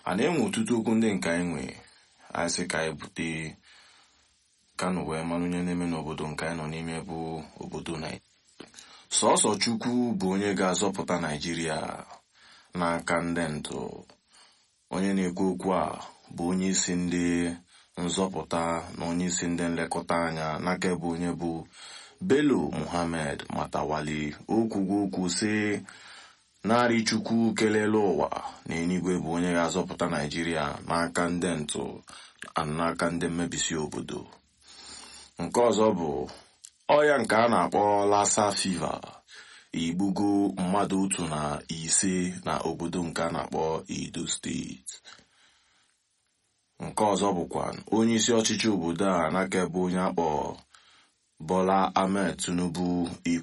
a na-enwe ọtụtụ okwu ndị nke anyị nwe anyị sị ka anyị bute kano wee mara onye na-eme n'obodo nke anyị nọ n'ime bụ obodo naijiria sọsọ chukwu bụ onye ga-azọpụta naijiria n'aka ndị ntụ onye na-ekwu okwu a bụ onye isi ndị nzọpụta na onye isi ndị nlekọta anya n'aka bụ onye bụ bello muhammad matawali okwugo okwu sị narị chukwu kelele ụwa na enigwe bụ onye ga-azọpụta naijiria n'aka ndị ntụ na n'aka ndị mmebisi obodo nke ọzọ bụ ọya nke a na-akpọ lassa fiva igbugo mmadụ otu na ise na obodo nke a na-akpọ edo steeti nke ọzọ bụkwa onye isi ọchịchị obodo a n'aka ebe onye akpọ bola ahmed tinubu